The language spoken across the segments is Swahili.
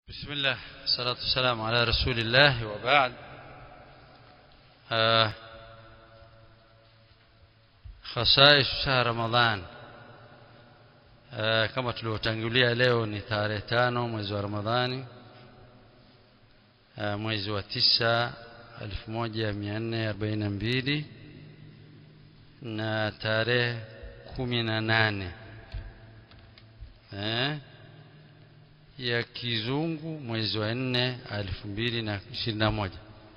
بسم الله الصلاة والسلام على رسول الله وبعد آه خصائص شهر رمضان آه kama tulivyotangulia leo ni tarehe tano mwezi wa Ramadhani آه mwezi wa tisa 1442 na tarehe kumi na nane eh ya kizungu mwezi wa nne elfu mbili na ishirini na moja.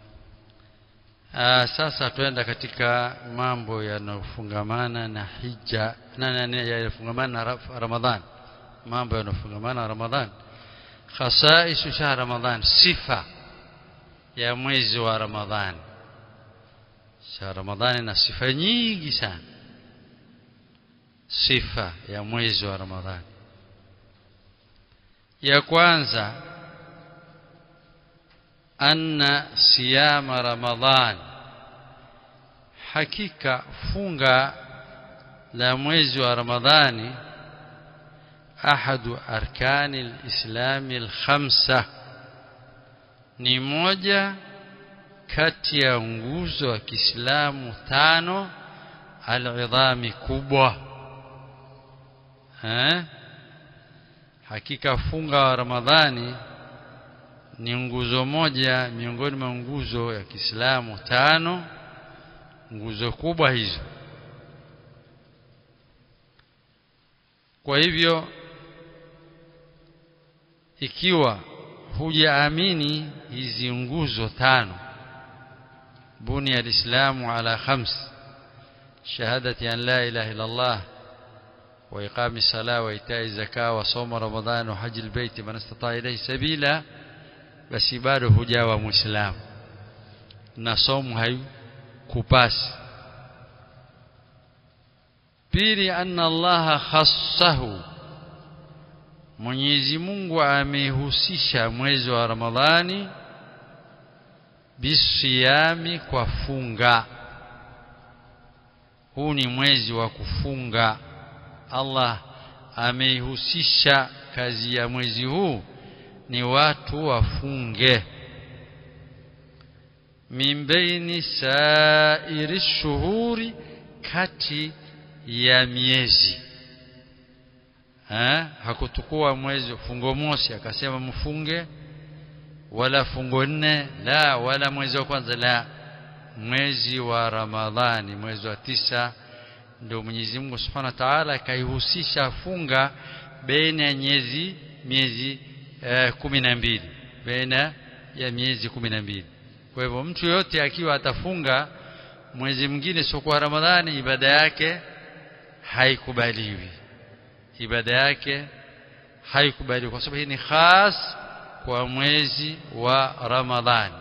Aa, sasa tuenda katika mambo yanayofungamana na hija na yanayofungamana na Ramadhan, mambo yanayofungamana na Ramadhan, khasaisu shahr Ramadhan, sifa ya mwezi wa Ramadhani. Shahr Ramadhani na sifa nyingi sana, sifa ya mwezi wa Ramadhani ya kwanza anna siyama ramadhan hakika funga la mwezi wa ramadhani ahadu arkani alislami alkhamsa ni moja kati ya nguzo wa Kiislamu tano alidhami kubwa eh hakika funga wa Ramadhani ni nguzo moja miongoni mwa nguzo ya Kiislamu tano nguzo kubwa hizo kwa hivyo ikiwa hujaamini hizi nguzo tano buni alislamu ala khams shahadati an la ilaha illa Allah وإقام الصلاة وإيتاء الزكاة وصوم رمضان وحج البيت من استطاع إليه سبيلا basi bado hujawa muislamu na somu haikupasi pili anna allaha khassahu Mwenyezi Mungu amehusisha mwezi wa Ramadhani bisiyami kwa funga huu ni mwezi wa kufunga Allah ameihusisha kazi ya mwezi huu ni watu wafunge min baini sairi shuhuri kati ya miezi ha? hakutukua mwezi fungo mosi akasema mfunge wala fungo nne la wala mwezi wa kwanza la mwezi wa Ramadhani mwezi wa tisa ndio Mwenyezi Mungu Subhanahu wa Ta'ala akaihusisha funga baina ya miezi miezi eh, kumi na mbili baina ya miezi kumi na mbili kwa hivyo mtu yote akiwa atafunga mwezi mwingine sio kwa Ramadhani ibada yake haikubaliwi ibada yake haikubaliwi kwa sababu hii ni khas kwa mwezi wa Ramadhani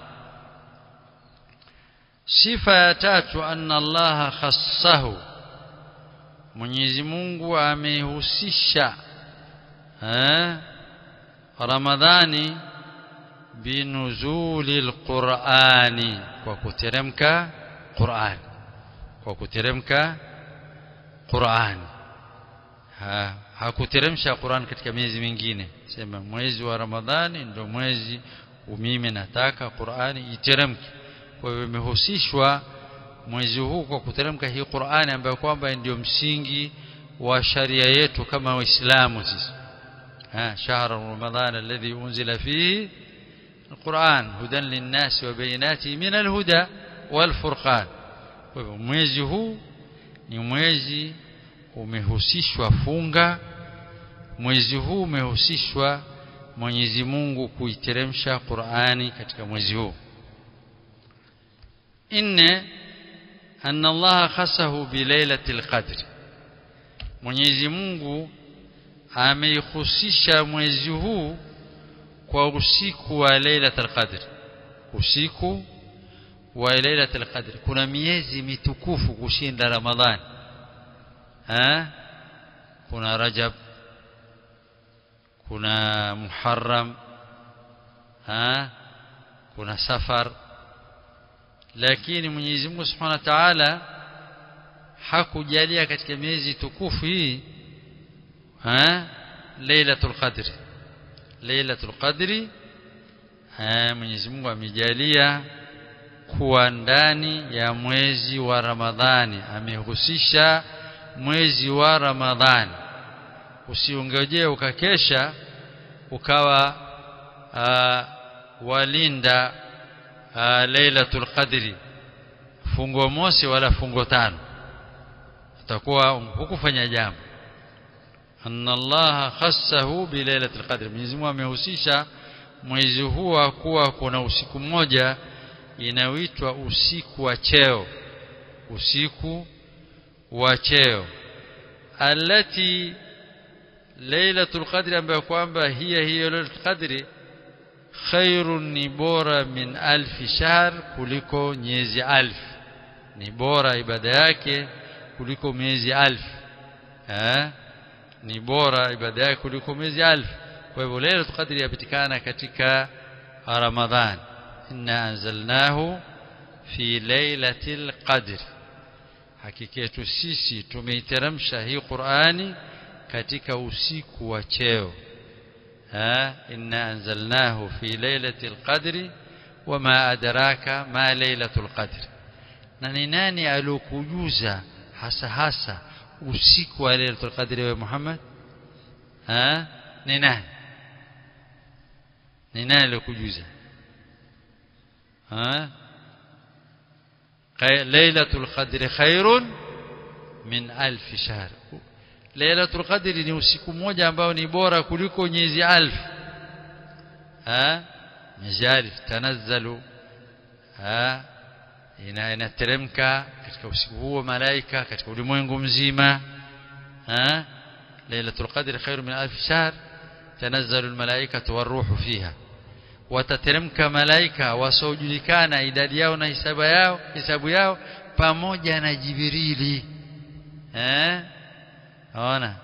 sifa ya tatu anna Allah khassahu Mwenyezi Mungu amehusisha eh Ramadhani binuzulil Qur'ani kwa kuteremka Qur'an kwa kuteremka Qur'an ha hakuteremsha Qur'an katika miezi mingine sema mwezi wa Ramadhani ndio mwezi mimi nataka Qur'ani iteremke kwa hivyo imehusishwa mwezi huu kwa kuteremka hii Qur'ani ambayo kwamba ndio msingi wa sharia yetu kama waislamu sisi ha shahra ramadhan alladhi unzila fihi القرآن هدى للناس وبينات من الهدى والفرقان mwezi huu ni mwezi umehusishwa funga mwezi huu umehusishwa Mwenyezi Mungu kuiteremsha Qur'ani katika mwezi huu inne anna Allah khasahu bilailatil qadr Mwenyezi Mungu ameihusisha mwezi huu kwa usiku wa lailatul qadr usiku wa lailatul qadr kuna miezi mitukufu kushinda ramadhani ha kuna rajab kuna muharram ha kuna safar lakini Mwenyezi Mungu Subhanahu wa Ta'ala hakujalia katika miezi tukufu hii ha lailatul qadri lailatul qadri eh, Mwenyezi Mungu amejalia kuwa ndani ya mwezi wa Ramadhani amehusisha mwezi wa Ramadhani usiongojee ukakesha ukawa uh, walinda uh, Lailatul Qadri fungo mosi wala fungo tano utakuwa hukufanya jambo anna Allah khassahu bi Lailatul Qadri Mwenyezi Mungu amehusisha mwezi huu kuwa kuna usiku mmoja inaoitwa usiku wa cheo usiku wa cheo alati lailatul qadri ambayo kwamba hiya hiyo lailatul qadri khairun ni bora min alfi shahr kuliko miezi alf ni bora ibada yake kuliko miezi alf eh ni bora ibada yake kuliko miezi alf kwa hivyo lailatul qadri yapatikana katika ramadhan inna anzalnahu fi lailatil qadri hakika yetu sisi tumeiteremsha hii Qur'ani katika usiku wa cheo ha inna anzalnahu fi lailatil qadri wama adraka ma lailatul qadri na ni nani alokujuza hasa hasa usiku wa lailatul qadri wa Muhammad ha ni nani ni nani alokujuza ha lailatul qadri khairun min alf shahr lailatul qadri ni usiku mmoja ambao ni bora kuliko miezi alf ha miezi alf tanazzalu ha ina inateremka katika usiku huo malaika katika ulimwengu mzima ha lailatul qadri khairun min alf shahr tanazzalu almalaikatu waruhu fiha watateremka malaika wasiojulikana idadi yao na hisabu yao hisabu yao pamoja na Jibrili eh ona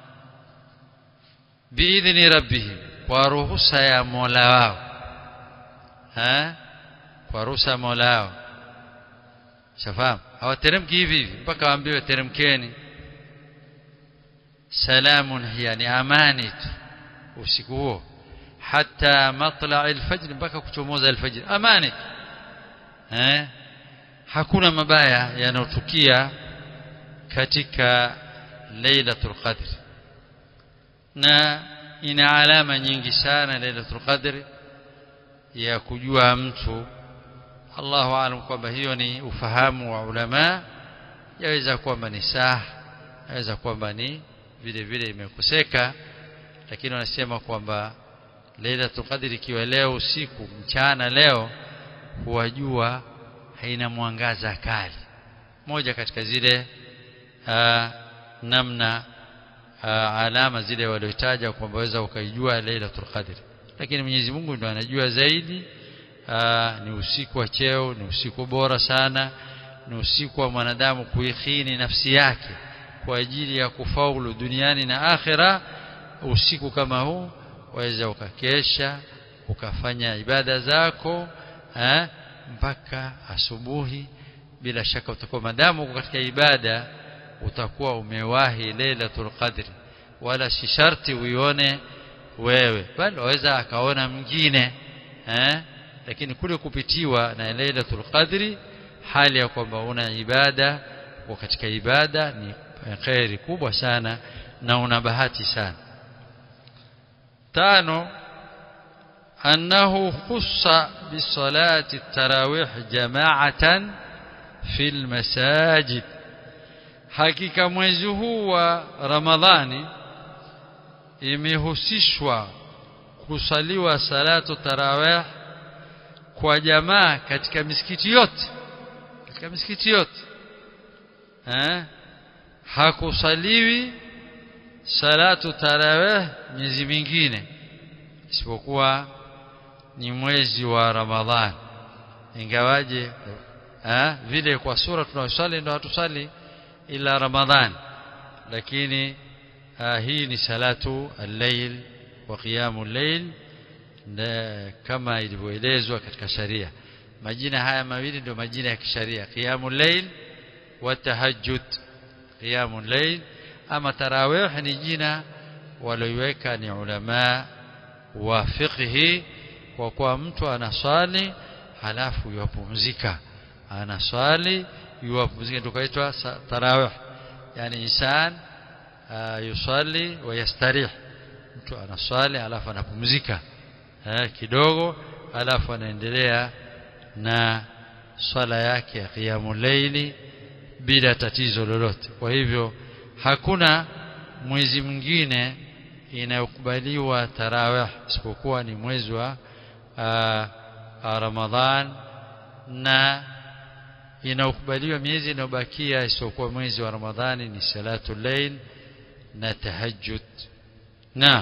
biidhni rabbihim kwa ruhusa ya Mola wao eh kwa ruhusa ya Mola wao shafahamu hawateremki hivi hivi mpaka waambiwe teremkeni salamun hiya ni amani tu usiku huo حتى مطلع الفجر mpaka kuchomoza alfajr amani eh hakuna mabaya yanotukia katika lailatul qadr na ina alama nyingi sana lailatul qadr ya kujua mtu Allahu aalam kwamba hiyo ni ufahamu wa ulama yaweza kwamba ni saa yaweza kwamba ni vile vile imekoseka lakini wanasema kwamba Lailatul Qadr ikiwa leo usiku mchana leo huwajua haina mwangaza kali moja katika zile aa, namna aa, alama zile waliotaja kwamba waweza ukaijua Lailatul Qadr lakini Mwenyezi Mungu ndo anajua zaidi aa, ni usiku wa cheo ni usiku bora sana ni usiku wa mwanadamu kuikhini nafsi yake kwa ajili ya kufaulu duniani na akhira usiku kama huu waweza ukakesha ukafanya ibada zako eh, mpaka asubuhi bila shaka utakuwa madamu uko katika ibada utakuwa umewahi lailatul qadri wala si sharti uione wewe bali waweza akaona mwingine eh, lakini kule kupitiwa na lailatul qadri hali ya kwamba una ibada uko katika ibada ni khairi kubwa sana na una bahati sana tano أنه خص بصلاة التراويح جماعة في المساجد hakika mwezi huu wa Ramadhani imehusishwa kusaliwa salatu tarawih kwa jamaa katika misikiti yote katika misikiti yote eh hakusaliwi salatu tarawih miezi mingine isipokuwa ni mwezi wa Ramadhan ingawaje eh vile kwa sura tunayosali ndio hatusali ila Ramadhan lakini uh, hii ni salatu al-layl wa qiyamul layl kama ilivyoelezwa katika sharia majina haya mawili ndio majina ya kisharia qiyamul layl wa tahajjud qiyamul layl ama tarawih ni jina walioiweka ni ulama wa fiqhi kwa kuwa mtu anaswali halafu yuwapumzika anaswali yuwapumzika ndio kaitwa tarawih yani insan uh, yusalli wa yastarih mtu anaswali halafu anapumzika eh, kidogo halafu anaendelea na swala yake ya qiyamul layli bila tatizo lolote kwa hivyo hakuna mwezi mwingine inayokubaliwa tarawih isipokuwa ni mwezi wa uh, Ramadhan na inaokubaliwa miezi inayobakia isiyokuwa mwezi wa Ramadhani ni salatu layl na tahajjud na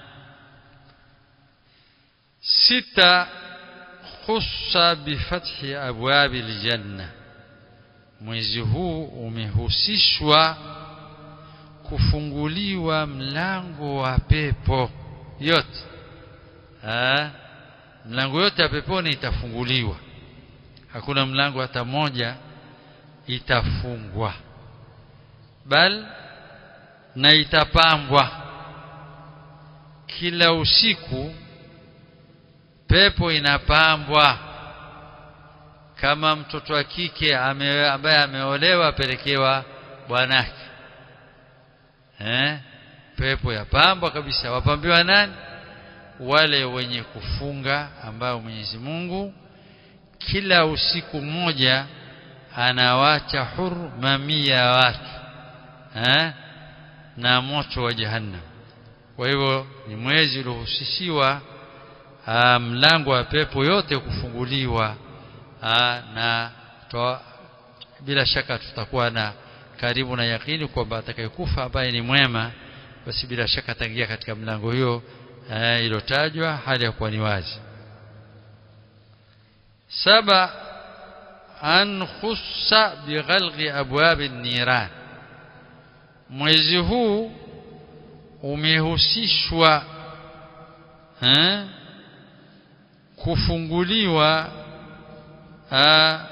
sita khussa bifathi abwabi aljanna mwezi huu umehusishwa kufunguliwa mlango wa pepo yote ha? mlango yote ya peponi itafunguliwa hakuna mlango hata moja itafungwa bal na itapambwa kila usiku pepo inapambwa kama mtoto wa kike ame, ambaye ameolewa apelekewa bwanake eh pepo yapambwa kabisa wapambiwa nani wale wenye kufunga ambao Mwenyezi Mungu kila usiku mmoja anawacha huru mamia ya watu eh na moto wa jahannam kwa hivyo ni mwezi uliohusishiwa mlango wa pepo yote kufunguliwa aa, na toa, bila shaka tutakuwa na karibu na yakini kwamba atakayekufa ambaye ni mwema basi bila shaka ataingia katika mlango hiyo iliyotajwa hali ya kuwa ni wazi saba an khussa bighalqi abwab an-niran mwezi huu umehusishwa eh kufunguliwa aa,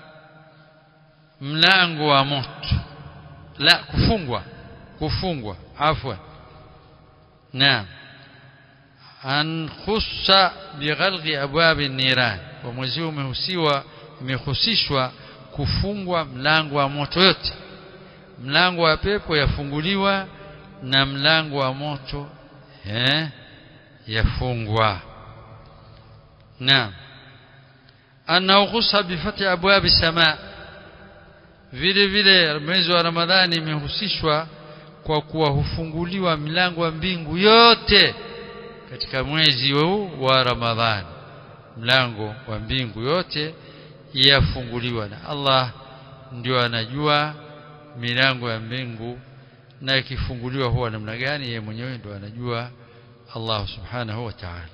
mlango wa moto la kufungwa kufungwa afwan naam an khussa bighalqi abwab an-niran wa mwezi huu umehusiwa umehusishwa kufungwa mlango wa moto yote mlango wa pepo yafunguliwa na mlango wa moto eh yafungwa naam annahu khussa bifati abwab sama vile vile mwezi wa ramadhani imehusishwa kwa kuwa hufunguliwa milango wa mbingu yote katika mwezi huu wa ramadhani mlango wa mbingu yote yafunguliwa na Allah ndio anajua milango ya mbingu na ikifunguliwa huwa namna gani yeye mwenyewe ndio anajua Allah subhanahu wa ta'ala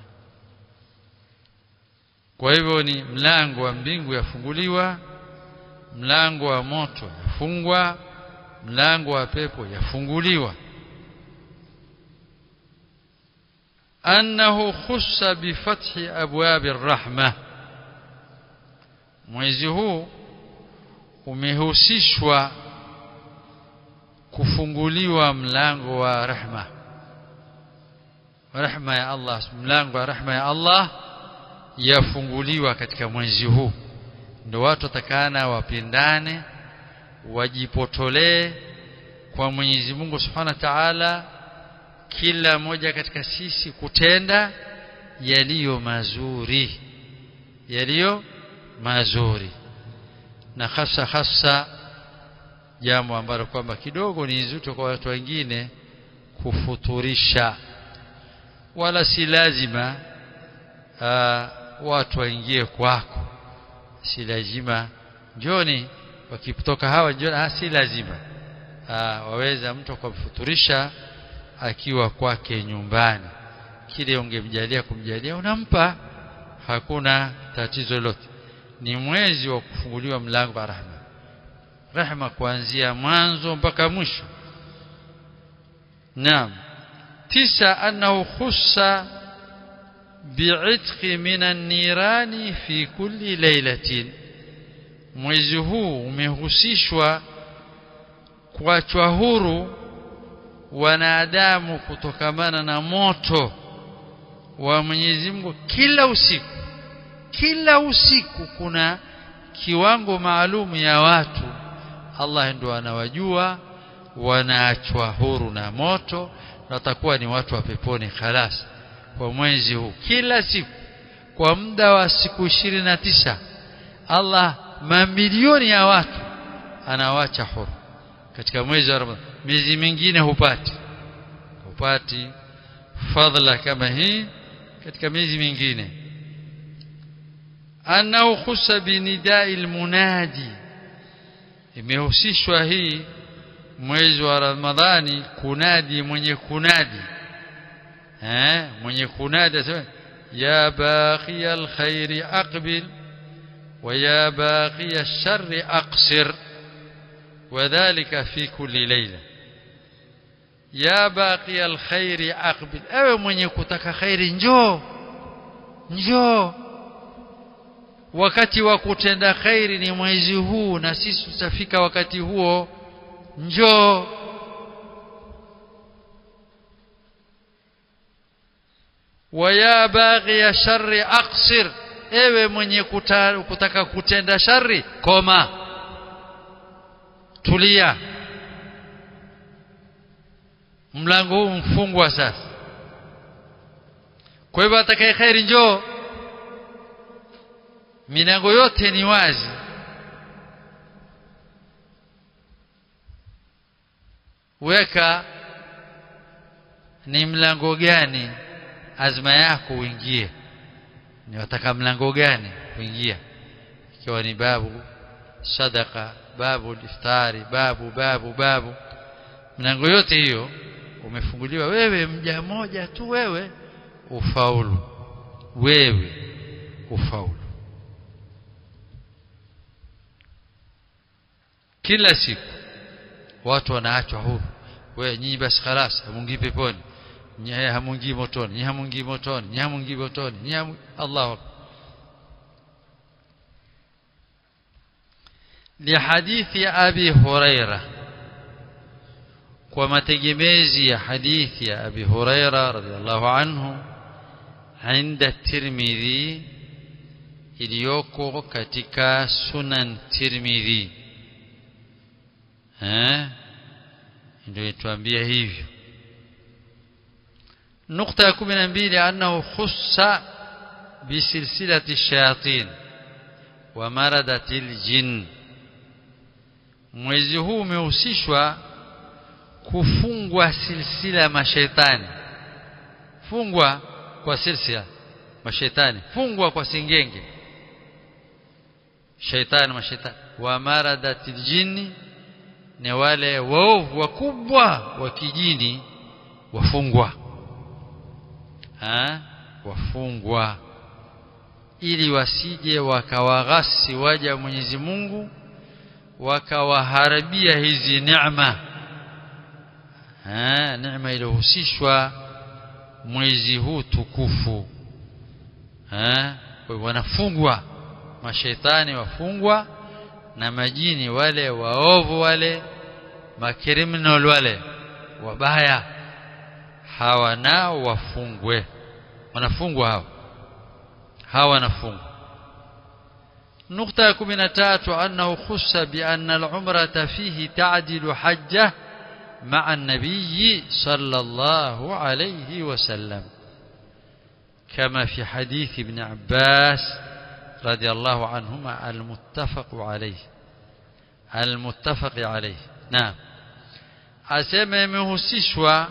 kwa hivyo ni mlango wa mbingu yafunguliwa mlango wa moto yafungwa mlango wa pepo yafunguliwa annahu khussa bifathi abwab arrahma mwezi huu umehusishwa kufunguliwa mlango wa rehma rehma ya Allah mlango wa rehma ya Allah yafunguliwa katika mwezi huu ndio watu watakana wapendane wajipotolee kwa Mwenyezi Mungu Subhanahu wa Ta'ala kila mmoja katika sisi kutenda yaliyo mazuri yaliyo mazuri na hasa hasa jambo ambalo kwamba kidogo ni zito kwa watu wengine kufuturisha wala si lazima uh, watu waingie kwako si lazima njoni wakitoka hawa njoni ah, si lazima uh, waweza mtu kumfuturisha akiwa kwake nyumbani kile ungemjalia kumjalia unampa hakuna tatizo lolote ni mwezi wa kufunguliwa mlango wa rahma rahma kuanzia mwanzo mpaka mwisho naam tisa annahu khussa bi'itqi minan nirani fi kulli laylatin mwezi huu umehusishwa kuachwa huru wanadamu kutokamana na moto wa Mwenyezi Mungu kila usiku kila usiku kuna kiwango maalum ya watu Allah ndo anawajua wanaachwa huru na moto watakuwa ni watu wa peponi khalas kwa mwezi huu kila siku kwa muda wa siku ishirini na tisa Allah mamilioni ya watu anawacha huru katika mwezi wa Ramadhani miezi mingine hupati hupati fadhila kama hii katika miezi mingine annahu khussa binidai almunadi imehusishwa hii mwezi wa Ramadhani kunadi mwenye kunadi eh mwenye kunadi asema ya baqi alkhairi aqbil wa ya baqi alsharri aqsir وذلك في كل ليلة يا باقي الخير أقبل ewe mwenye kutaka khairi njoo njoo wakati wa kutenda khairi ni mwezi huu na sisi tutafika wakati huo njoo waya baghi ya shari aqsir ewe mwenye kuta, kutaka kutenda shari koma tulia mlango huu mfungwa sasa kwa hivyo atakaye khairi njoo milango yote ni wazi weka ni mlango gani azma yako uingie ni wataka mlango gani kuingia ikiwa ni babu sadaka babu iftari babu babu babu mlango yote hiyo umefunguliwa wewe mja moja tu wewe ufaulu wewe ufaulu kila siku watu wanaachwa huru wewe nyinyi basi khalas hamungii peponi nyinyi hamungii motoni nyinyi hamungii motoni nyinyi hamungii motoni nyinyi hamu... Allahu akbar لحديث أبي هريرة وما تجميزي حديث أبي هريرة رضي الله عنه عند الترمذي iliyoko katika sunan tirmidhi eh ndio ituambia hivyo nukta ya 12 annahu khussa bisilsilati shayatin wa maradatil jinn mwezi huu umehusishwa kufungwa silsila mashaitani fungwa kwa silsila mashaitani fungwa kwa singenge shaitani mashaitani wa maradatil jinni ni wale waovu wakubwa wa kijini wafungwa ha? wafungwa ili wasije wakawaghasi waja Mwenyezi Mungu wakawaharibia hizi neema eh neema iliyohusishwa mwezi huu tukufu eh wanafungwa mashaitani wafungwa na majini wale waovu wale makriminal wale wabaya hawa nao wafungwe wanafungwa hawa hawa wanafungwa نقطة كمنتات أنه خص بأن العمرة فيه تعدل حجة مع النبي صلى الله عليه وسلم كما في حديث ابن عباس رضي الله عنهما المتفق عليه المتفق عليه نعم أسمى مهسشوا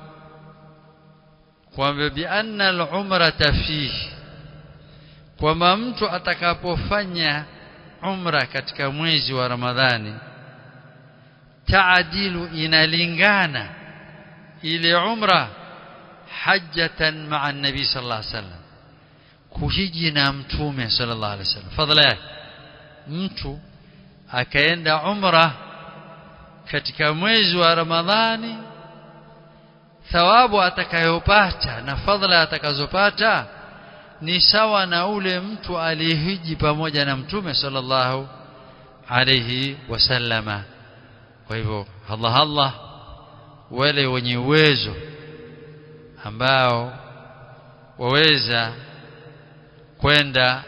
وبأن العمرة فيه kwamba mtu atakapofanya umra katika mwezi wa Ramadhani taadilu inalingana ile umra hajjatan ma'a nabi sallallahu alaihi wasallam kuhiji na mtume sallallahu alaihi wasallam fadhila yake mtu akaenda umra katika mwezi wa Ramadhani thawabu atakayopata na fadhila atakazopata ni sawa na ule mtu aliyehiji pamoja na mtume sallallahu alayhi wasallama kwa hivyo Allah Allah wale wenye uwezo ambao waweza kwenda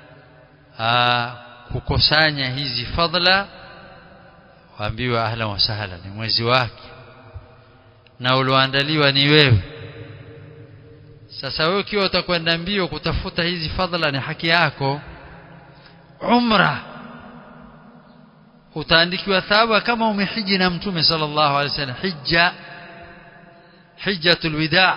kukusanya hizi fadhila waambiwa ahlan wa sahla ni mwezi wake na ulioandaliwa ni wewe sasa wewe ukiwa utakwenda mbio kutafuta hizi fadhila ni haki yako umra utaandikiwa thawabu kama umehiji na mtume sallallahu alaihi wasallam hija hijjatul wida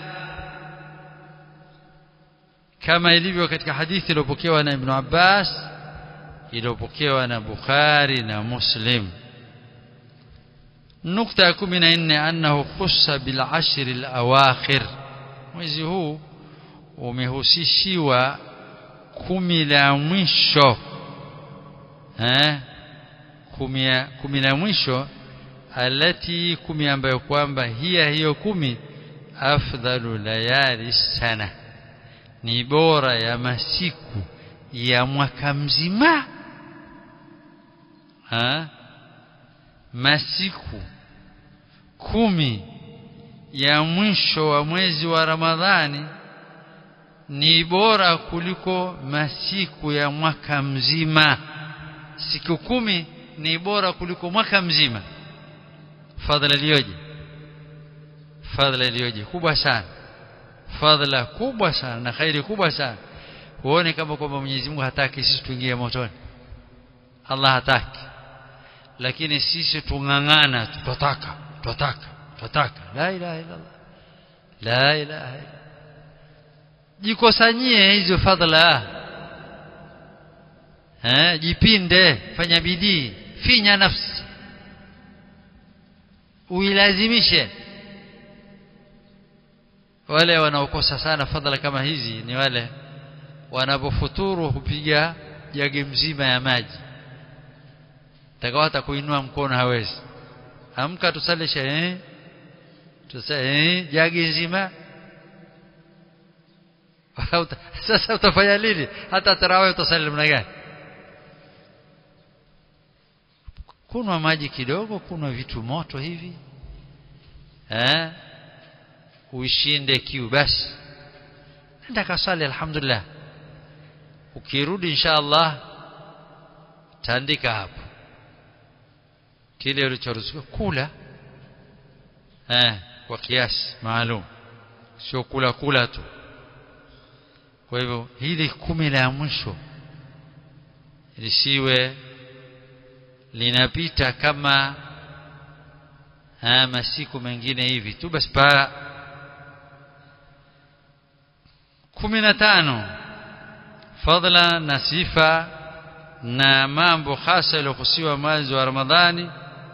kama ilivyo katika hadithi iliyopokewa na Ibn Abbas iliyopokewa na Bukhari na Muslim nukta ya 14 annahu khussa bil ashr al awakhir mwezi huu umehusishiwa kumi la mwisho eh kumi la mwisho alati kumi ambayo kwamba hiya hiyo kumi afdalu layali sana ni bora ya masiku ya mwaka mzima ha? masiku kumi ya mwisho wa mwezi wa Ramadhani ni bora kuliko masiku ya mwaka mzima siku kumi ni bora kuliko mwaka mzima fadhila iliyoje fadhila iliyoje kubwa sana fadhila kubwa sana na khairi kubwa sana huone kama kwamba Mwenyezi Mungu hataki sisi tuingie motoni Allah hataki lakini sisi tungangana tutataka tutataka tutataka la ilaha illa Allah la ilaha illa jikusanyie hizo fadhila eh jipinde fanya bidii finya nafsi uilazimishe wale wanaokosa sana fadhila kama hizi ni wale wanapofuturu hupiga jagi mzima ya maji takawa hata kuinua mkono hawezi amka tusalishe eh tusale eh jagi nzima sasa utafanya nini hata tarawih utasali namna gani kunwa maji kidogo kunwa vitu moto hivi eh uishinde kiu basi nenda kasali alhamdulillah ukirudi insha Allah taandika hapo kile ulichoruhusiwa kula eh kwa kiasi maalum sio kula kula tu kwa hivyo hili kumi la mwisho lisiwe linapita kama ha, masiku mengine hivi tu basi pa kumi na tano fadla na sifa na mambo hasa yaliyohusiwa mwezi wa Ramadhani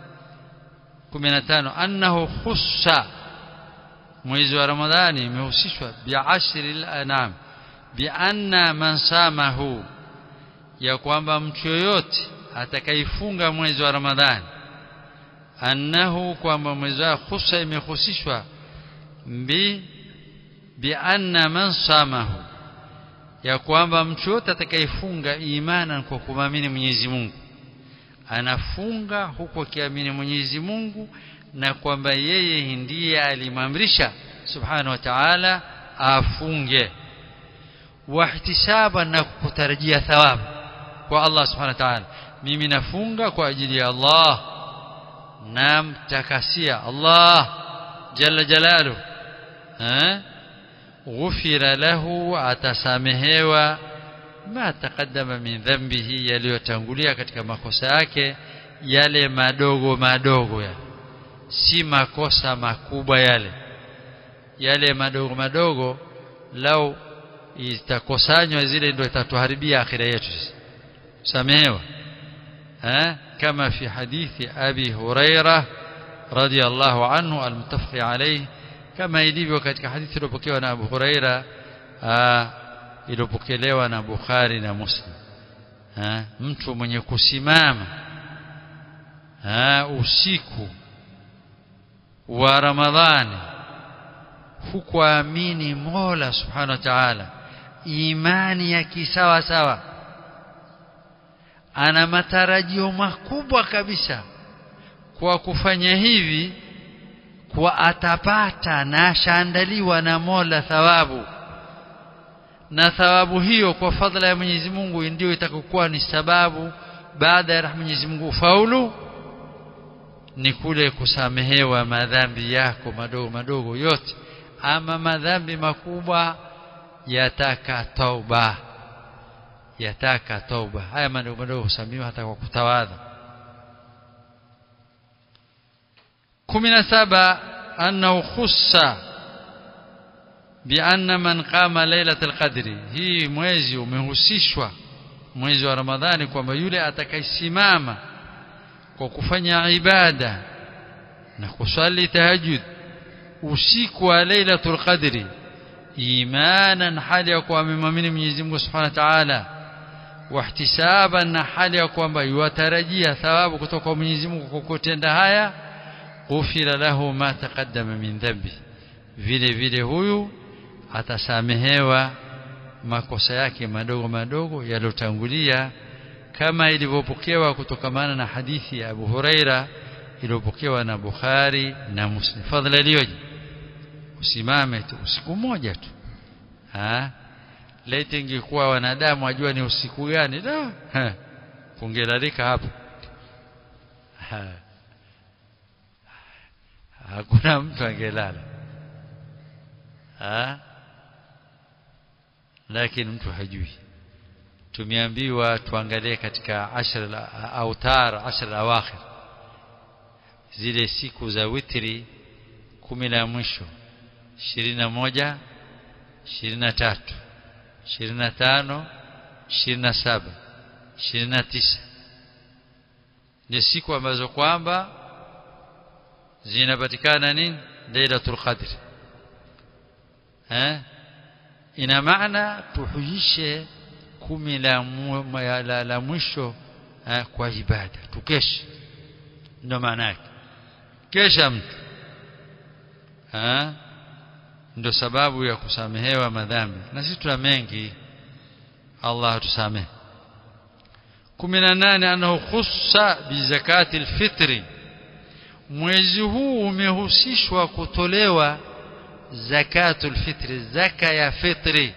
15 annahu khussa mwezi wa Ramadhani imehusishwa bi'ashri al-anam bianna man samahu ya kwamba mtu yoyote atakaifunga mwezi wa Ramadhani annahu kwamba mwezi wa khussa imehusishwa bi bianna man samahu ya kwamba mtu yote atakayefunga imana kwa kumamini Mwenyezi Mungu anafunga huku akiamini Mwenyezi Mungu na kwamba yeye ndiye alimamrisha subhanahu wa ta'ala afunge wahtisaba na kutarajia thawabu kwa Allah subhanahu wa ta'ala mimi nafunga kwa ajili ya Allah namtakasia Allah jalla jalalu eh غفر له atasamehewa ma taqaddama min dhanbihi yaliyotangulia katika makosa yake yale madogo madogo ya si makosa makubwa yale yale madogo madogo lau itakusanywa zile ndio itatuharibia akhira yetu samehewa eh kama fi hadithi abi huraira radiyallahu anhu almuttafaq alayhi kama ilivyo katika hadithi iliyopokewa na Abu Huraira iliyopokelewa na Bukhari na Muslim ha, mtu mwenye kusimama ha, usiku wa Ramadhani hukuamini Mola Subhanahu wa Ta'ala imani ya kisawa sawa ana matarajio makubwa kabisa kwa kufanya hivi kwa atapata na ashaandaliwa na Mola thawabu na thawabu hiyo kwa fadhila ya Mwenyezi Mungu ndio itakokuwa ni sababu baada ya Mwenyezi Mungu ufaulu ni kule kusamehewa madhambi yako madogo madogo yote ama madhambi makubwa yataka tauba yataka tauba haya madogo madogo husamehewa hata kwa kutawadha 17 annahu khussa bianna man qama lailatul qadri hii mwezi umehusishwa mwezi wa ramadhani kwamba yule atakayesimama kwa kufanya ibada na kusali tahajjud usiku wa lailatul qadri imanan hali ya kuwa amemwamini Mwenyezi Mungu Subhanahu wa Ta'ala wahtisaban na hali ya kwamba yuatarajia thawabu kutoka kwa Mwenyezi Mungu kwa kutenda haya ghufira lahu ma taqaddama min dhanbi vile vile huyu atasamehewa makosa yake madogo madogo yaliyotangulia kama ilivyopokewa kutokamana na hadithi ya Abu Huraira iliyopokewa na Bukhari na Muslim fadhila iliyoje usimame tu usiku mmoja tu ha leti ingekuwa wanadamu wajua ni usiku gani da kungelalika hapo ha. hakuna mtu angelala ha lakini mtu hajui tumeambiwa tuangalie katika ashra autar ashra awakhir zile siku za witri kumi la mwisho ishirini na moja ishirini na tatu ishirini na tano ishirini na saba ishirini na tisa ni siku ambazo kwamba zinapatikana nini lailatul qadr eh ina maana tuhujishe kumi la, la, la mwisho eh, kwa ibada tukeshe ndio maana yake kesha mtu ndio sababu ya kusamehewa madhambi na sisi tuna mengi Allah atusamehe 18 anahu khussa bi zakati alfitri mwezi huu umehusishwa kutolewa zakatul fitri zaka ya fitri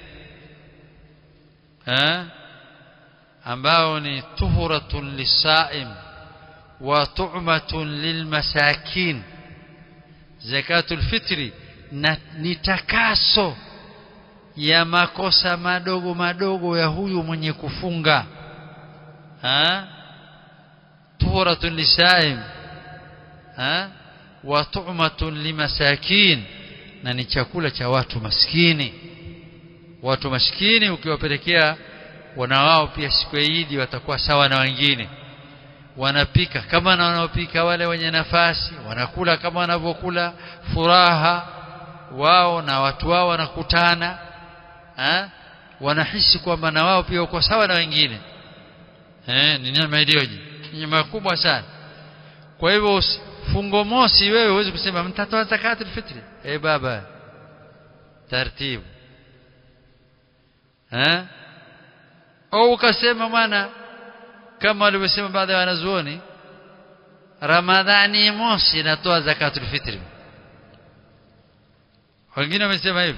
ha ambao ni tuhuratun lisaim wa tu'matun lilmasakin zakatul fitri na ni takaso ya makosa madogo madogo ya huyu mwenye kufunga ha tuhuratun lisaim ha wa tu'matun limasakin na ni chakula cha watu maskini watu maskini ukiwapelekea wana wao pia siku ya Idi watakuwa sawa na wengine wanapika kama na wanaopika wale wenye nafasi wanakula kama wanavyokula furaha wao na watu wao wanakutana ha? wanahisi kwamba na wao pia uko sawa na wengine eh ni neema iliyoje neema kubwa sana kwa hivyo fungo mosi wewe huwezi kusema mtatoa zakatul fitri eh baba taratibu eh au ukasema bwana kama walivyosema baadhi ya wanazuoni Ramadhani mosi inatoa zakatul fitri wengine wamesema hivi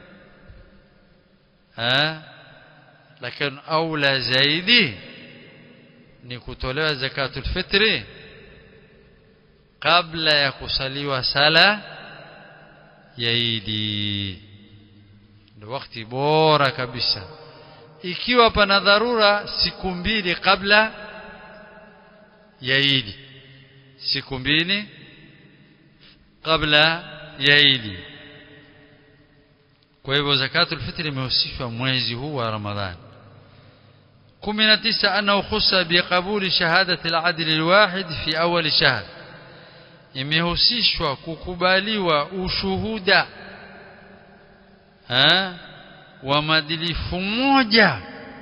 eh lakini aula zaidi ni kutolewa zakatul fitri kabla ya kusaliwa sala ya Idi ndio wakati bora kabisa ikiwa pana dharura siku mbili kabla ya Idi siku mbili kabla ya Idi kwa hivyo zakatul fitri imehusishwa mwezi huu wa Ramadhani 19 annahu khussa biqabuli shahadati al-adl al-wahid fi awwal shahr imehusishwa kukubaliwa ushuhuda ha? wa madilifu moja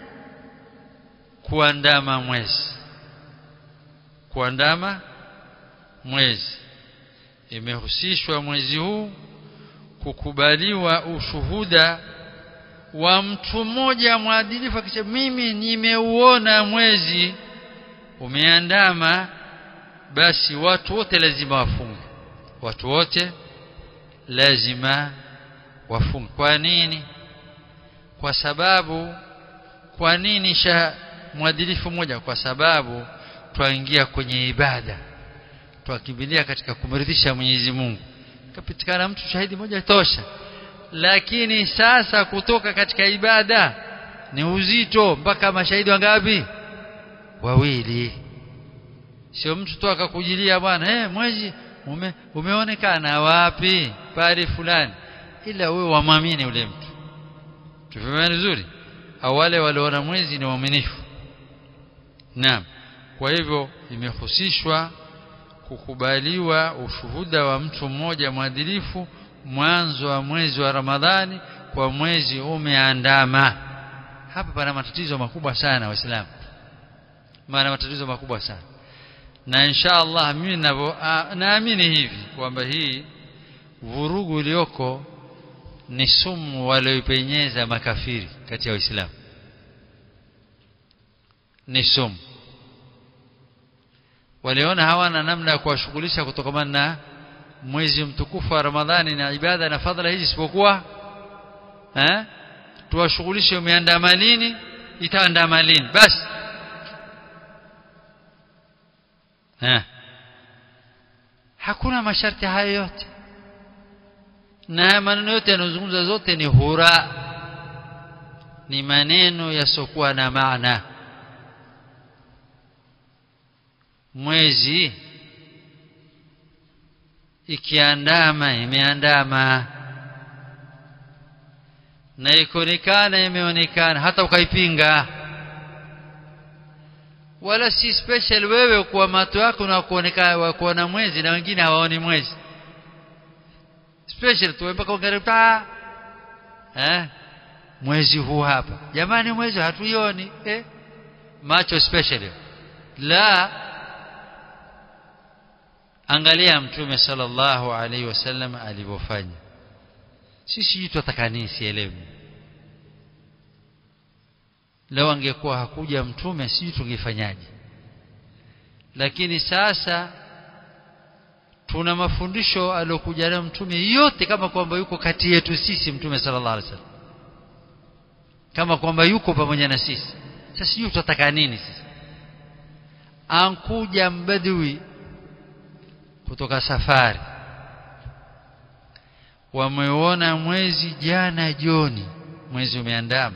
kuandama mwezi kuandama mwezi imehusishwa mwezi huu kukubaliwa ushuhuda wa mtu mmoja mwadilifu akisema mimi nimeuona mwezi umeandama basi watu wote lazima wafunge watu wote lazima wafunge kwa nini kwa sababu kwa nini sha mwadilifu mmoja kwa sababu twaingia kwenye ibada twakimbilia katika kumridhisha Mwenyezi Mungu kapitikana mtu shahidi moja tosha lakini sasa kutoka katika ibada ni uzito mpaka mashahidi wangapi wawili sio mtu tu akakujilia bwana eh mwezi ume, umeonekana wapi pale fulani ila wewe wamwamini ule mtu tufahamu vizuri au wale waliona mwezi ni waaminifu naam kwa hivyo imehusishwa kukubaliwa ushuhuda wa mtu mmoja mwadilifu mwanzo wa mwezi wa Ramadhani kwa mwezi umeandama hapa pana matatizo makubwa sana waislamu maana matatizo makubwa sana na insha Allah mimi naamini hivi kwamba hii vurugu iliyoko ni sumu walioipenyeza makafiri kati ya waislamu ni sumu waliona hawana namna ya kuwashughulisha kutokamana na mwezi mtukufu wa Ramadhani na ibada na fadhila hizi isipokuwa eh tuwashughulishe umeandama lini itaandama lini basi eh hakuna masharti hayo yote na maneno yote yanayozungumza zote ni hura ni maneno yasiokuwa na maana mwezi ikiandama imeandama na ikuonekana imeonekana hata ukaipinga wala si special wewe kwa macho yako na kuonekana kuona mwezi na wengine hawaoni mwezi special tu mpaka ungarita eh mwezi huu hapa jamani mwezi hatuioni eh macho special la angalia mtume sallallahu alaihi wasallam alivyofanya sisi tutataka nini sielewi leo angekuwa hakuja mtume sijui tungefanyaje lakini sasa tuna mafundisho aliyokuja nayo mtume yote kama kwamba yuko kati yetu sisi mtume sallallahu alaihi wasallam kama kwamba yuko pamoja na sisi sasa sijui tutataka nini sisi ankuja mbadui kutoka safari wameona mwezi jana jioni mwezi umeandama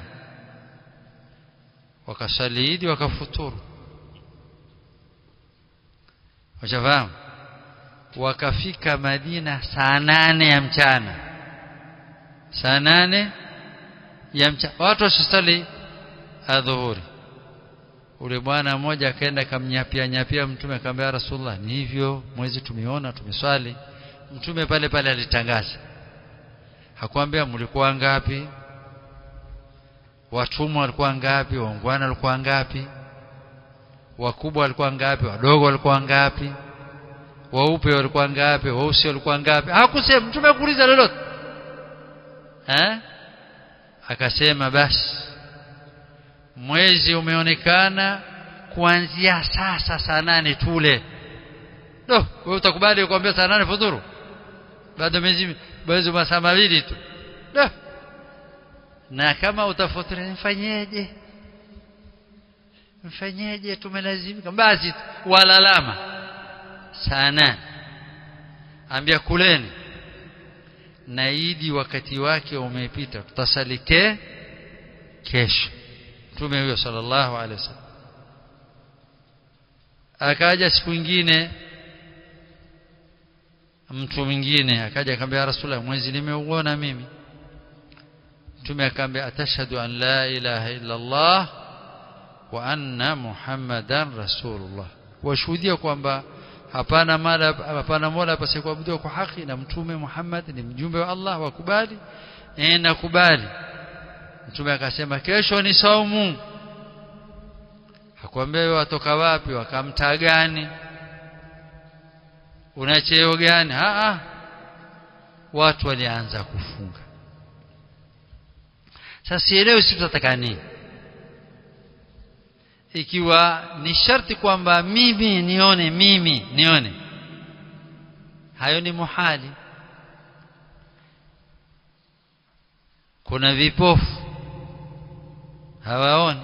wakasaliidi wakafuturu washafahamu wakafika Madina saa nane ya mchana saa nane ya mchana watu wasisali adhuhuri ule bwana mmoja akaenda kamnyapia nyapia mtume akamwambia rasulullah ni hivyo mwezi tumeona tumeswali mtume pale pale alitangaza hakuambia mlikuwa ngapi watumwa walikuwa ngapi waungwana walikuwa ngapi wakubwa walikuwa ngapi wadogo walikuwa ngapi waupe walikuwa ngapi weusi walikuwa ngapi hakusema mtume kuuliza lolote eh akasema basi mwezi umeonekana kuanzia sasa saa nane tule do wewe utakubali kuambia saa nane fudhuru bado miezi bado masaa mawili tu do na kama utafuturu mfanyeje mfanyeje tumelazimika basi walalama saa nane ambia kuleni na idi wakati wake umepita tutasalike kesho mtume huyo sallallahu alaihi wasallam akaja siku nyingine mtu mwingine akaja akamwambia rasulullah mwezi nimeuona mimi mtume akamwambia atashhadu an la ilaha illa allah wa anna muhammadan rasulullah washuhudia kwamba hapana mala hapana mola pasikuabudiwa kwa haki na mtume Muhammad ni mjumbe wa Allah wakubali eh nakubali mtume akasema kesho ni saumu hakuambia wewe watoka wapi wakamta gani una cheo gani a a watu walianza kufunga sasa sielewi sisi tutataka nini ikiwa ni sharti kwamba mimi nione mimi nione hayo ni muhali kuna vipofu hawaoni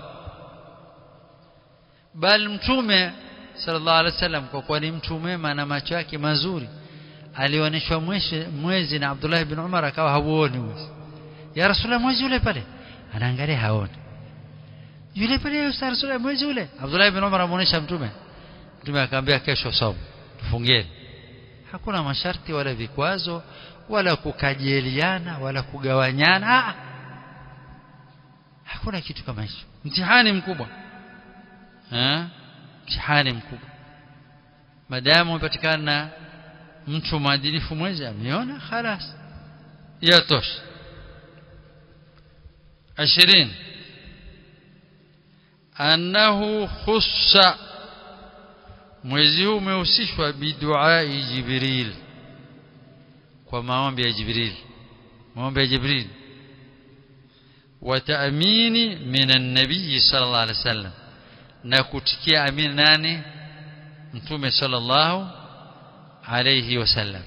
bali mtume sallallahu alaihi wasallam kwa kuwa ni mtu mwema na macho yake mazuri alioneshwa mwezi na Abdullah ibn Umar akawa hauoni mwezi ya rasulullah mwezi ule pale anaangalia haoni yule pale ya rasulullah mwezi ule Abdullah ibn Umar amuonesha mtume mtume akamwambia kesho somo tufungeni hakuna masharti wala vikwazo wala kukajeliana wala kugawanyana ah hakuna kitu kama hicho mtihani mkubwa eh mtihani mkubwa madamu umepatikana mtu mwadilifu mwezi ameona خلاص yatosha 20 annahu khussa mwezi huu umehusishwa biduai jibril kwa maombi ya jibril maombi ya jibril وتأمين من النبي صلى الله عليه وسلم نكتكي أمين ناني متومي صلى الله عليه وسلم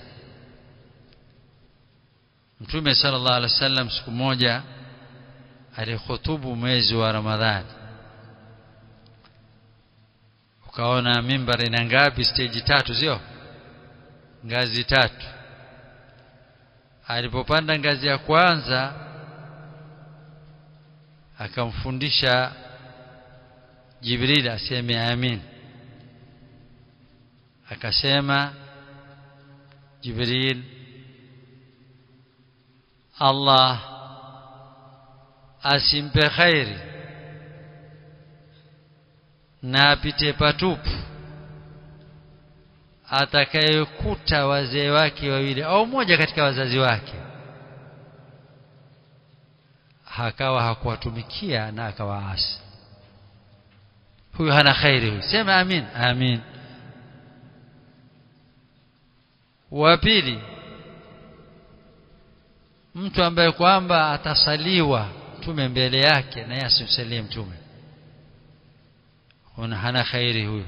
mtume sallallahu alaihi wasallam siku moja alihutubu mwezi wa ramadhani ukaona mimbar ina ngapi stage tatu sio ngazi tatu alipopanda ngazi ya kwanza akamfundisha Jibril aseme amin akasema Jibril Allah asimpe khairi na apite patupu atakayekuta wazee wake wawili au mmoja katika wazazi wake hakawa hakuwatumikia na akawaasi huyu hana khairi huyu sema amin amin wa pili mtu ambaye kwamba atasaliwa mtume mbele yake na yeye asimsalie mtume huna hana khairi huyu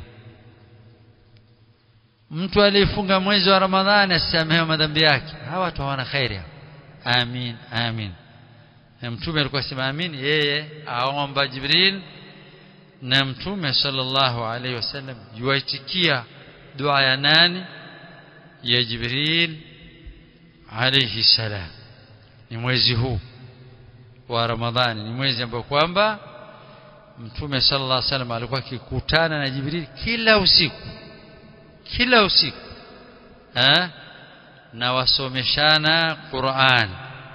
mtu aliyefunga mwezi wa ramadhani asisamehewe madhambi yake hawa watu hawana khairi amin amin na mtume alikuwa sema amin yeye aomba jibril na mtume sallallahu alaihi wasallam yuaitikia dua ya nani ya jibril alayhi salam ni mwezi huu wa ramadhani ni mwezi ambao kwamba mtume sallallahu alaihi wasallam alikuwa akikutana na jibril kila usiku kila usiku ha? na wasomeshana Qur'an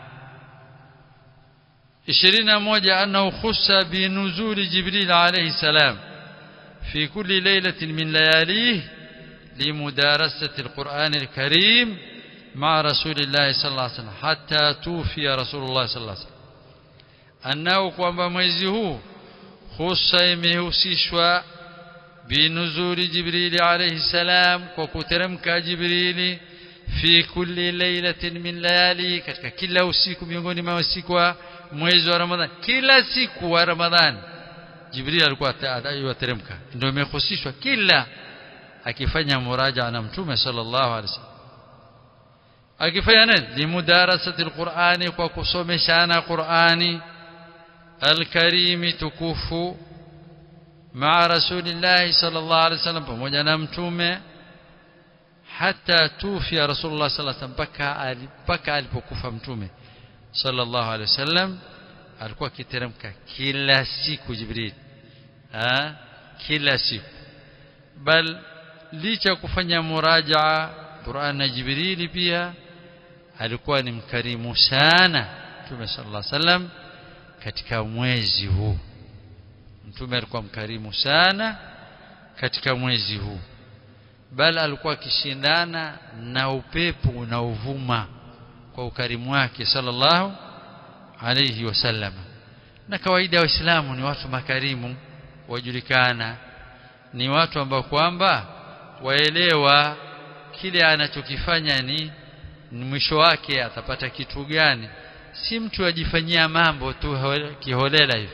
21 أنه خص بنزول جبريل عليه السلام في كل ليلة من لياليه لمدارسة القرآن الكريم مع رسول الله صلى الله عليه وسلم حتى توفي رسول الله صلى الله عليه وسلم أنه kwamba mwezi huu husa imehusishwa binuzuli jibrili alayhi salam kwa kuteremka jibrili fi kulli lailatin min layali katika kila usiku miongoni mwa usiku wa mwezi wa ramadhani kila siku wa ramadhani jibril alikuwa atateremka ndio imehusishwa kila akifanya muraja na mtume sallallahu alaihi wasallam akifanya nini limudarasati alqur'ani kwa kusomeshana qur'ani alkarimi tukufu مع رسول الله صلى الله عليه وسلم pamoja na mtume hata tufia rasulullah sallallahu alaihi wasallam mpaka alipokufa mtume sallallahu alaihi wasallam alikuwa akiteremka kila siku jibril ha? kila siku bal licha kufanya murajaa Qur'an na Jibrili pia alikuwa ni mkarimu sana Mtume sallallahu alaihi wasallam katika mwezi huu Mtume alikuwa mkarimu sana katika mwezi huu bal alikuwa akishindana na upepo unaovuma kwa ukarimu wake sallallahu alayhi wasallam na kawaida waislamu ni watu makarimu wajulikana ni watu ambao kwamba waelewa kile anachokifanya ni, ni mwisho wake atapata kitu gani si mtu ajifanyia mambo tu kiholela hivi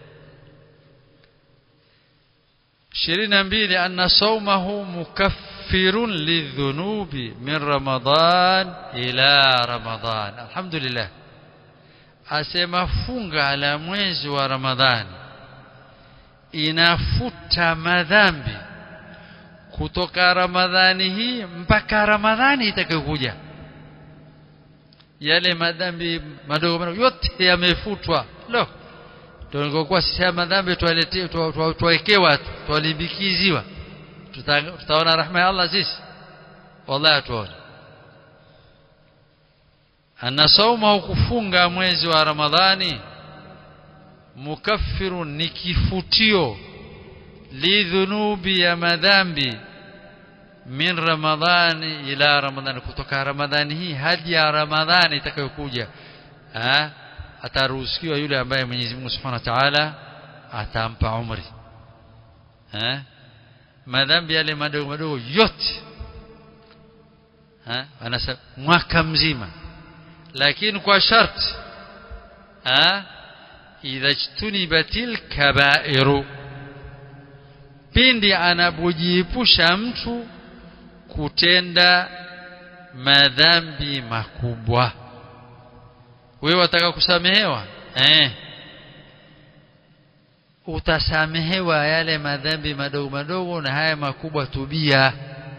ishirini na mbili anna saumahu mukaffirun lidhunubi min ramadan ila ramadan alhamdulillah asema funga la mwezi wa ramadhani inafuta madhambi kutoka ramadhani hii mpaka ramadhani itakayokuja yale madhambi madogo madogo yote yamefutwa lo tulikokuwa sisi haya madhambi tuwaletee tuwawekewa tuwalimbikiziwa tutaona rahma ya Allah sisi wallahi hatuoni anna sauma kufunga mwezi wa ramadhani mukaffirun ni kifutio lidhunubi ya madhambi min ramadhani ila ramadhani kutoka ramadhani hii hadi ya ramadhani itakayokuja ataruhusiwa yule ambaye Mwenyezi Mungu Subhanahu wa Ta'ala atampa umri eh madhambi yale madogo madogo yote eh anasema mwaka mzima lakini kwa sharti eh idha jtunibatil kabairu pindi anapojiepusha mtu kutenda madhambi makubwa wewe wataka kusamehewa eh utasamehewa yale madhambi madogo madogo na haya makubwa tubia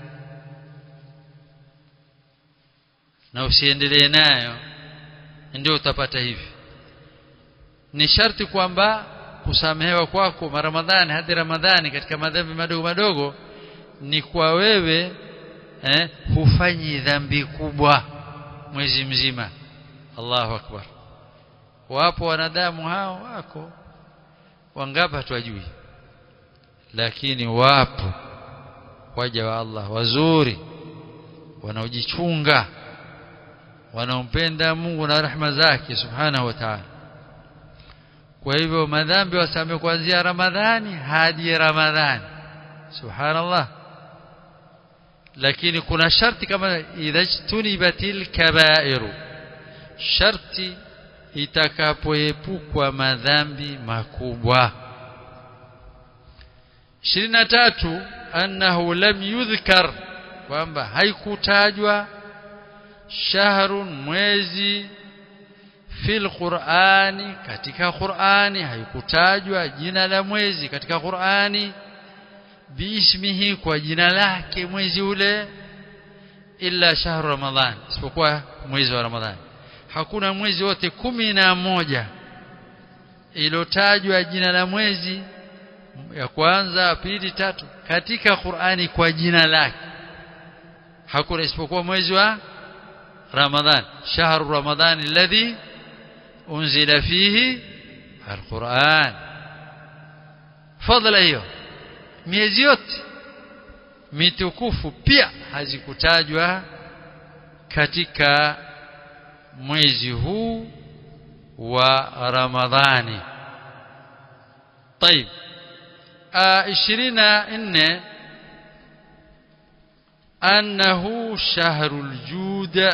na usiendelee nayo ndio utapata hivi ni sharti kwamba kusamehewa kwako Ramadhani hadi Ramadhani katika madhambi madogo madogo ni kwa wewe eh, hufanyi dhambi kubwa mwezi mzima Allahu akbar wapo wanadamu hao wako wangapi hatuwajui lakini wapo waja wa Allah wazuri wanaojichunga wanaompenda Mungu na rahma zake subhanahu wa ta'ala kwa hivyo madhambi wasamehe kuanzia Ramadhani hadi Ramadhani subhanallah lakini kuna sharti kama idha tunibatil kabairu sharti itakapoepukwa madhambi makubwa 23 annahu lam yudhkar kwamba haikutajwa shahrun mwezi fil qur'ani katika qur'ani haikutajwa jina la mwezi katika qur'ani biismihi kwa jina lake mwezi ule illa shahru ramadhan isipokuwa mwezi wa ramadhani hakuna mwezi wote kumi na moja ilotajwa jina la mwezi ya kwanza pili tatu katika Qur'ani kwa jina lake hakuna isipokuwa mwezi wa Ramadhan shahru Ramadhan alladhi unzila fihi alquran fadla hiyo miezi yote mitukufu pia hazikutajwa katika mwezi huu wa Ramadhani طيب ishirini na nne annahu shahrul juda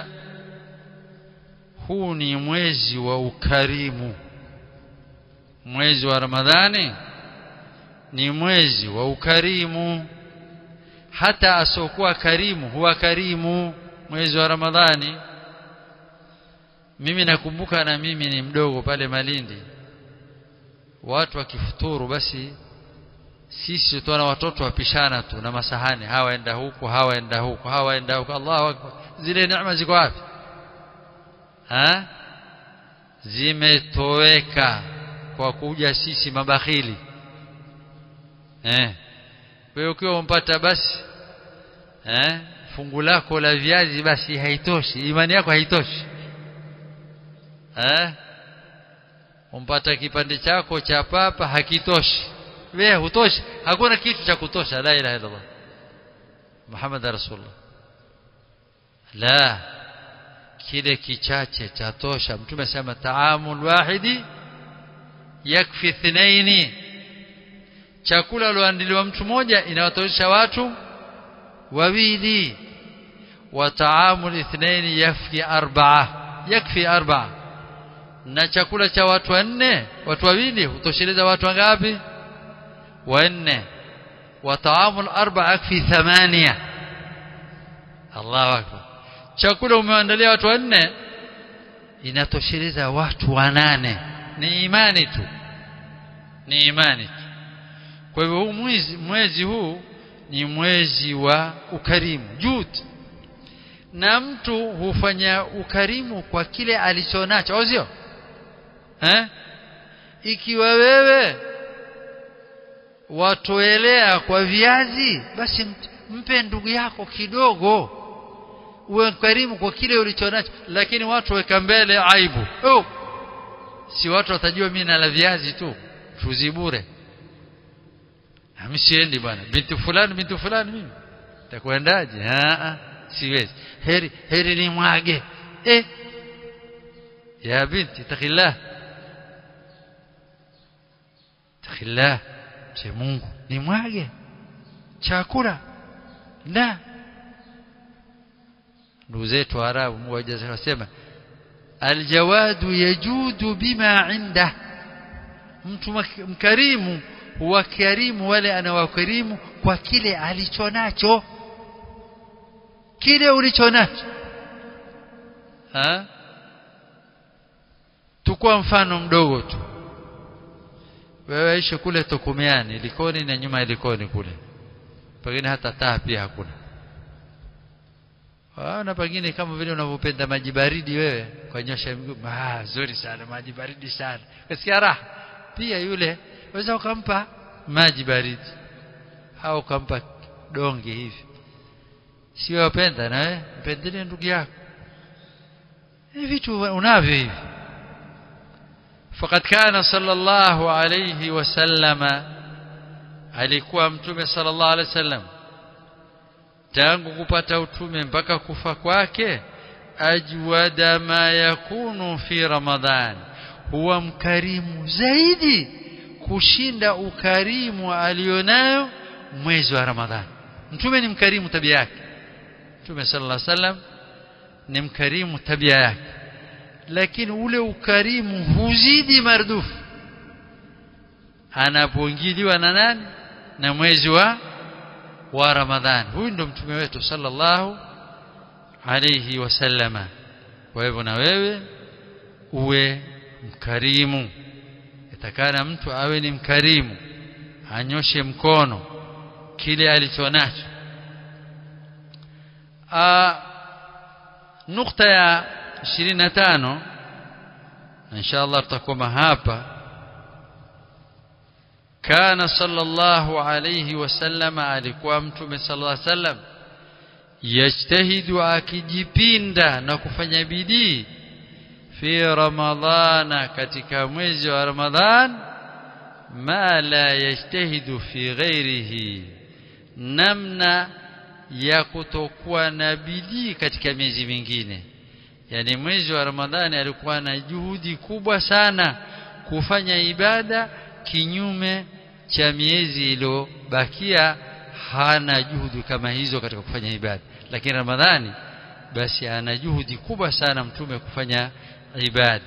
huu ni mwezi wa ukarimu mwezi wa Ramadhani ni mwezi wa ukarimu hata asokuwa karimu huwa karimu mwezi wa Ramadhani mimi nakumbuka na mimi ni mdogo pale Malindi watu wakifuturu basi sisi tuona watoto wapishana tu na masahani hawaenda huku hawaenda huku hawaenda huku Allahu akbar zile neema ziko wapi ha zimetoweka kwa kuja sisi mabakhili eh wewe ukiwa umpata basi eh fungu lako la viazi basi haitoshi imani yako haitoshi eh umpata kipande chako cha papa hakitoshi wewe hutoshi hakuna kitu cha kutosha la ilaha illallah Muhammad rasulullah la kile kichache cha tosha mtume sema taamul wahidi yakfi thnaini chakula loandiliwa mtu mmoja inawatosha watu wawili wa taamul ithnaini yakfi arba'a yakfi arba'a na chakula cha watu wanne watu wawili hutosheleza watu wangapi wanne wa taamul arba'a yakfi thamania Allahu akbar chakula umeandalia watu wanne inatosheleza watu wanane ni imani tu ni imani tu kwa hivyo huu mwezi, mwezi huu ni mwezi wa ukarimu jud na mtu hufanya ukarimu kwa kile alichonacho au sio eh ikiwa wewe watoelea kwa viazi basi mpe ndugu yako kidogo uwe karimu kwa kile ulichonacho lakini watu weka mbele aibu oh. si watu watajua mimi nala viazi tu fuzi bure msiendi bwana binti fulani binti fulani mimi takwendaje siwezi heri heri ni mwage eh ya binti takillah takillah che Mungu ni mwage chakula la ndugu zetu Arabu mmoja anasema aljawadu yajudu bima inda mtu mkarimu huwakarimu wale anawakarimu kwa kile alichonacho kile ulichonacho ha tukua mfano mdogo tu wewe ishi kule Tokumiani Likoni na nyuma ya Likoni kule pengine hata taa pia hakuna na pengine kama vile unavyopenda maji baridi wewe kwa nyosha miguu ah zuri sana maji baridi sana kasikia raha pia yule waweza ukampa maji baridi au ukampa donge hivi sio wapenda na wewe mpendelee ndugu yako hivi vitu unavyo hivi فقد كان صلى الله عليه وسلم alikuwa mtume sallallahu alaihi wasallam tangu kupata utume mpaka kufa kwake ajwada ma yakunu fi ramadhan huwa mkarimu zaidi kushinda ukarimu alionayo mwezi wa ramadhani mtume ni mkarimu tabia yake mtume sallallahu alaihi wasallam ni mkarimu tabia yake lakini ule ukarimu huzidi mardufu anapoingiliwa na nani na mwezi wa wa Ramadhani huyu ndo mtume wetu sallallahu alayhi wasallama kwa hivyo na wewe uwe mkarimu itakana mtu awe ni mkarimu anyoshe mkono kile alichonacho nukta ya 25 insha Allah tutakoma hapa kana sallallahu alayhi wasallam alikuwa mtume sallallahu alayhi wasallam yajtahidu akijipinda na kufanya bidii fi ramadhana katika mwezi wa ramadhan ma la yajtahidu fi ghairihi namna ya kutokuwa na bidii katika miezi mingine yani mwezi wa ramadhani alikuwa na juhudi kubwa sana kufanya ibada kinyume cha miezi iliyobakia hana juhudi kama hizo katika kufanya ibada lakini ramadhani basi ana juhudi kubwa sana mtume kufanya ibada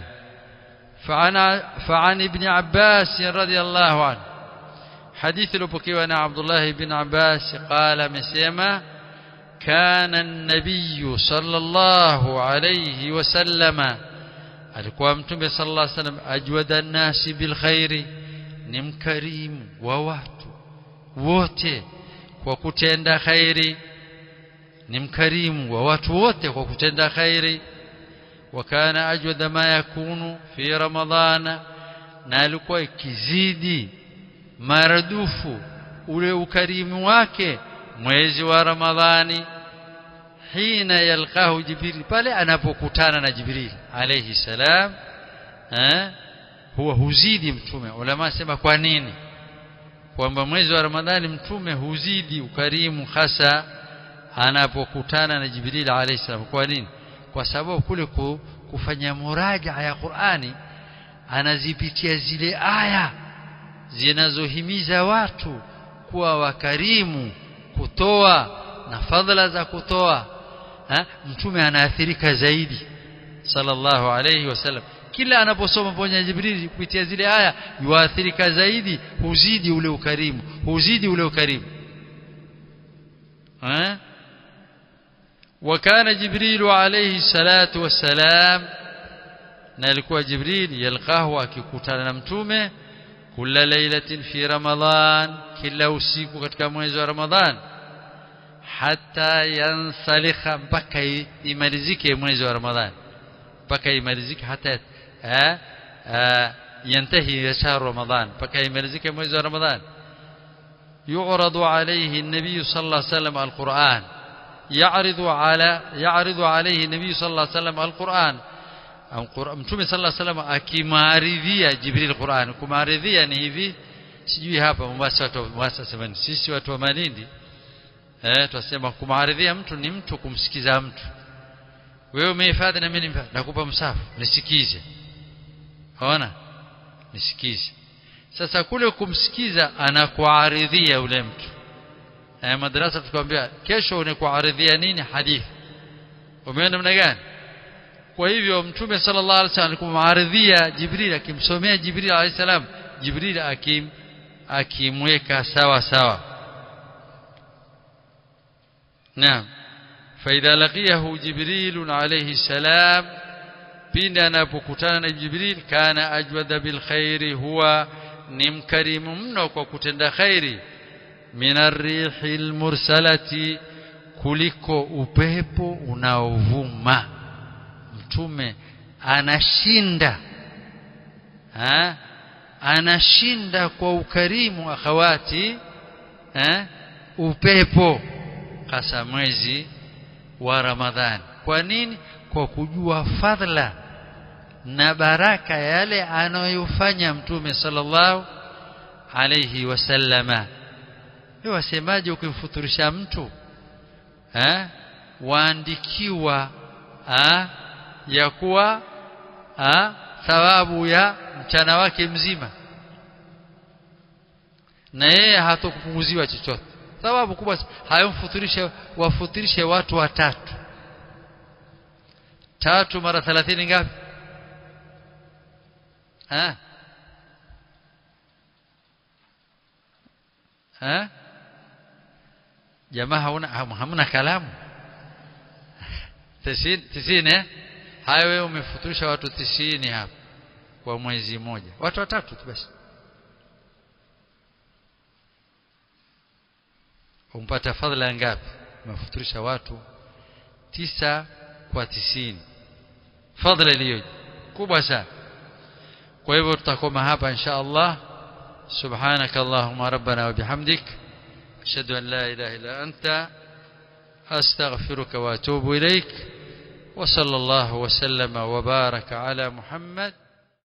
فعن فعن ابن عباس رضي الله عنه حديث لبكي أنا عبد الله بن عباس قال مسيما كان النبي صلى الله عليه وسلم alikuwa mtume sallallahu alaihi wasallam ajwada nasi bil khairi ni mkarimu wa watu wote kwa kutenda khairi ni mkarimu wa watu wote kwa kutenda khairi wakana ajwada ma yakunu fi ramadhana na alikuwa ikizidi maradufu ule ukarimu wake mwezi wa ramadhani hina yalqahu jibril pale anapokutana na jibril alayhi salam eh huwa huzidi mtume ulama sema kwa nini kwamba mwezi wa ramadhani mtume huzidi ukarimu hasa anapokutana na jibril alayhi salam kwa nini kwa sababu kule kufanya muraja ya Qur'ani anazipitia zile aya zinazohimiza watu kuwa wakarimu kutoa na fadhila za kutoa ha? mtume anaathirika zaidi sallallahu alayhi wasallam kila anaposoma pamoja Jibril kupitia zile aya yuathirika zaidi huzidi ule ukarimu huzidi ule ukarimu ha? وكان جبريل عليه الصلاة والسلام na alikuwa Jibril yalqahu akikutana na mtume kila lailatin fi ramadan kila usiku katika mwezi wa ramadhan hata yansalikha mpaka imalizike mwezi wa ramadhan mpaka imalizike hata ينتهي شهر رمضان mpaka imalizike mwezi wa ramadhan يعرض عليه النبي صلى الله عليه وسلم القرآن يعرض على يعرض عليه النبي صلى الله عليه وسلم القرآن mtume صلى الله عليه وسلم akimaridhia Jibril Qur'an kumaridhia ni hivi sijui hapa Mombasa watu Mombasa semani sisi watu wa Malindi eh tunasema kumaridhia mtu ni mtu kumsikiza mtu wewe umehifadhi na mimi nimehifadhi nakupa msafu nisikize ona nisikize sasa kule kumsikiza anakuaridhia yule mtu eh madrasa tukwambia kesho unakuaridhia nini hadithi umeona namna gani kwa hivyo mtume sallallahu alaihi wasallam kumaridhia Jibril akimsomea Jibril alayhi salam Jibril akim akimweka sawa sawa naam فإذا لقيه جبريل عليه السلام pindi anapokutana na Jibril kana ajwada bil khairi huwa ni mkarimu mno kwa kutenda khairi minarrihil mursalati kuliko upepo unaovuma mtume anashinda ha? anashinda kwa ukarimu akhawati ha? upepo hasa mwezi wa Ramadhani kwa nini kwa kujua fadhila na baraka yale anayofanya mtume sallallahu alayhi wasallama wewe wasemaje ukimfuturisha mtu eh waandikiwa ha? ya kuwa ha? thawabu ya mchana wake mzima na yeye hatokupunguziwa chochote thawabu kubwa hayomfuturishe wafuturishe watu watatu tatu mara 30 ngapi ha ha jamaa hauna hamna kalamu tisini eh haya wewe umefuturisha watu tisini hapa kwa mwezi mmoja watu watatu tu basi umpata fadhila ngapi umefuturisha watu tisa kwa tisini fadhila iliyo kubwa sana kwa hivyo tutakoma hapa insha Allah سبحانك اللهم ربنا وبحمدك أشهد أن لا إله إلا أنت أستغفرك وأتوب إليك وصلى الله وسلم وبارك على محمد